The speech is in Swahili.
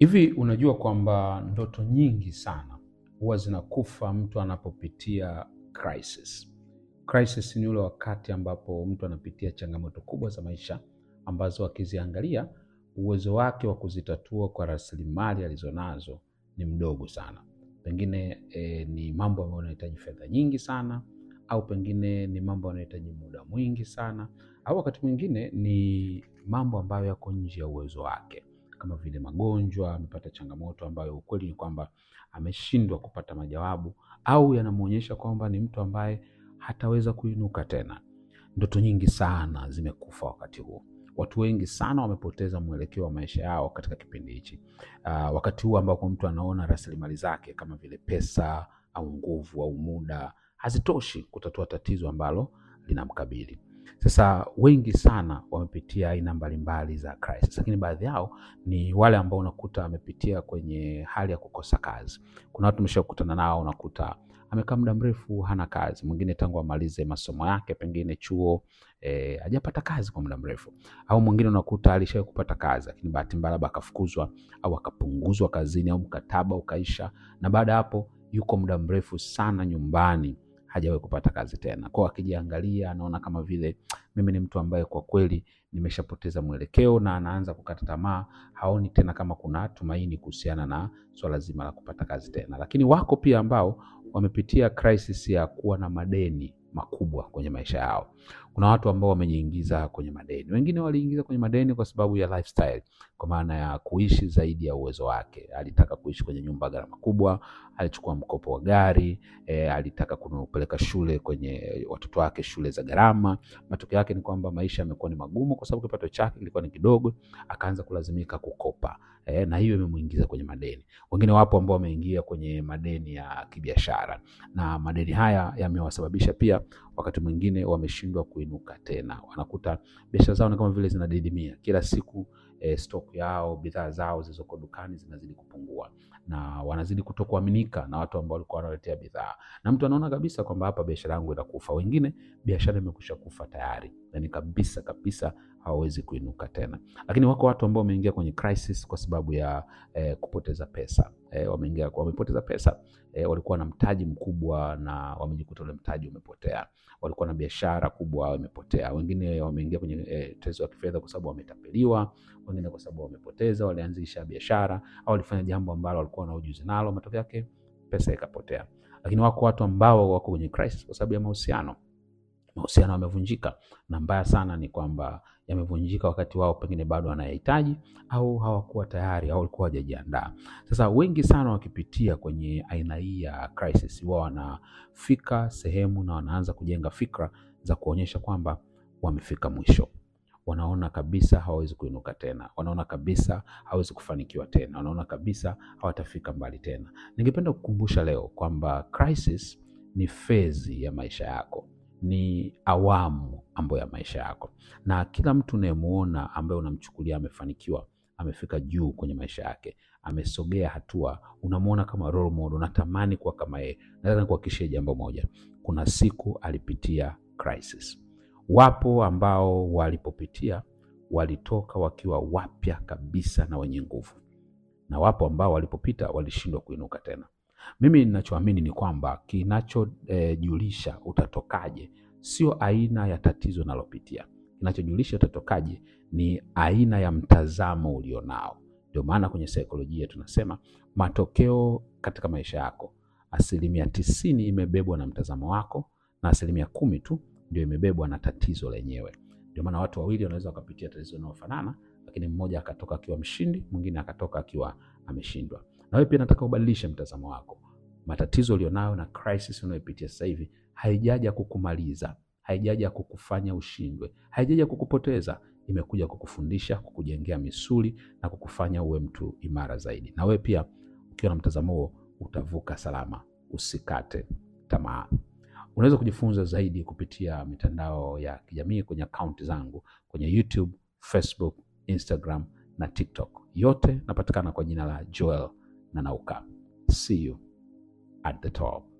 Hivi unajua kwamba ndoto nyingi sana huwa zinakufa mtu anapopitia crisis. Crisis ni ule wakati ambapo mtu anapitia changamoto kubwa za maisha ambazo akiziangalia uwezo wake wa kuzitatua kwa rasilimali alizonazo ni mdogo sana. Pengine eh, ni mambo ambayo yanahitaji fedha nyingi sana, au pengine ni mambo yanayohitaji muda mwingi sana, au wakati mwingine ni mambo ambayo yako nje ya uwezo wake kama vile magonjwa, amepata changamoto ambayo ukweli ni kwamba ameshindwa kupata majawabu, au yanamwonyesha kwamba ni mtu ambaye hataweza kuinuka tena. Ndoto nyingi sana zimekufa wakati huu. Watu wengi sana wamepoteza mwelekeo wa maisha yao katika kipindi hichi. Uh, wakati huu ambako mtu anaona rasilimali zake kama vile pesa au nguvu au muda hazitoshi kutatua tatizo ambalo linamkabili. Sasa wengi sana wamepitia aina mbalimbali za crisis, lakini baadhi yao ni wale ambao unakuta amepitia kwenye hali ya kukosa kazi. Kuna watu umeshakutana nao, unakuta amekaa muda mrefu hana kazi, mwingine tangu amalize masomo yake pengine chuo eh, hajapata kazi kwa muda mrefu, au mwingine unakuta alishawahi kupata kazi, lakini bahati mbaya labda akafukuzwa au akapunguzwa kazini au mkataba ukaisha, na baada ya hapo yuko muda mrefu sana nyumbani hajawahi kupata kazi tena. Kwao akijiangalia anaona kama vile mimi ni mtu ambaye kwa kweli nimeshapoteza mwelekeo, na anaanza kukata tamaa, haoni tena kama kuna tumaini kuhusiana na swala zima la kupata kazi tena. Lakini wako pia ambao wamepitia crisis ya kuwa na madeni makubwa kwenye maisha yao. Kuna watu ambao wamejiingiza kwenye madeni, wengine waliingiza kwenye madeni kwa sababu ya lifestyle, kwa maana ya kuishi zaidi ya uwezo wake. Alitaka kuishi kwenye nyumba gharama kubwa, alichukua mkopo wa gari e, alitaka kupeleka shule kwenye watoto wake shule za gharama. Matokeo yake ni kwamba maisha yamekuwa ni magumu, kwa sababu kipato chake kilikuwa ni kidogo, akaanza kulazimika kukopa e, na hiyo imemuingiza kwenye madeni. Wengine wapo ambao wameingia kwenye madeni ya kibiashara, na madeni haya yamewasababisha pia wakati mwingine wameshindwa kuinuka tena. Wanakuta biashara zao ni kama vile zinadidimia kila siku. E, stock yao bidhaa zao zilizoko dukani zinazidi kupungua na wanazidi kutokuaminika na watu ambao walikuwa wanaletea bidhaa, na mtu anaona kabisa kwamba hapa biashara yangu itakufa. Wengine biashara imekwisha kufa tayari, yani kabisa kabisa hawawezi kuinuka tena. Lakini wako watu ambao wameingia kwenye crisis kwa sababu ya eh, kupoteza pesa eh, wameingia wamepoteza pesa eh, walikuwa na mtaji mkubwa na wamejikuta ule mtaji umepotea. Walikuwa na biashara kubwa imepotea. Wengine wameingia kwenye eh, tatizo la kifedha kwa sababu wametapeliwa, wengine kwa sababu wamepoteza, walianzisha biashara au walifanya jambo ambalo walikuwa na ujuzi nalo, matokeo yake pesa ikapotea. Lakini wako watu ambao wako kwenye crisis kwa sababu ya mahusiano mahusiano yamevunjika, na mbaya sana ni kwamba yamevunjika wakati wao pengine bado wanayahitaji au hawakuwa tayari au walikuwa hawajajiandaa. Sasa wengi sana wakipitia kwenye aina hii ya crisis, wao wanafika sehemu na wanaanza kujenga fikra za kuonyesha kwamba wamefika mwisho. Wanaona kabisa hawawezi kuinuka tena, wanaona kabisa hawawezi kufanikiwa tena, wanaona kabisa hawatafika mbali tena. Ningependa kukumbusha leo kwamba crisis ni fezi ya maisha yako ni awamu ambayo ya maisha yako, na kila mtu unayemuona ambaye unamchukulia amefanikiwa, amefika juu kwenye maisha yake, amesogea hatua, unamuona kama role model, unatamani kuwa kama yeye. Nataka nikuhakikishie jambo moja, kuna siku alipitia crisis. Wapo ambao walipopitia walitoka wakiwa wapya kabisa na wenye nguvu, na wapo ambao walipopita walishindwa kuinuka tena. Mimi ninachoamini ni kwamba kinachojulisha eh, utatokaje sio aina ya tatizo unalopitia. Kinachojulisha utatokaje ni aina ya mtazamo ulionao. Ndio maana kwenye saikolojia tunasema matokeo katika maisha yako, asilimia tisini imebebwa na mtazamo wako na asilimia kumi tu ndio imebebwa na tatizo lenyewe. Ndio maana watu wawili wanaweza wakapitia tatizo linalofanana, lakini mmoja akatoka akiwa mshindi, mwingine akatoka akiwa ameshindwa. Na wewe pia nataka ubadilishe mtazamo wako. Matatizo ulionayo na crisis unayopitia sasa hivi haijaja kukumaliza, haijaja kukufanya ushindwe, haijaja kukupoteza. Imekuja kukufundisha, kukujengea misuli na kukufanya uwe mtu imara zaidi. Na wewe pia ukiwa na mtazamo huo utavuka salama. Usikate tamaa. Unaweza kujifunza zaidi kupitia mitandao ya kijamii kwenye akaunti zangu kwenye YouTube, Facebook, Instagram na TikTok. Yote napatikana kwa jina la Joel Nanauka. See you at the top.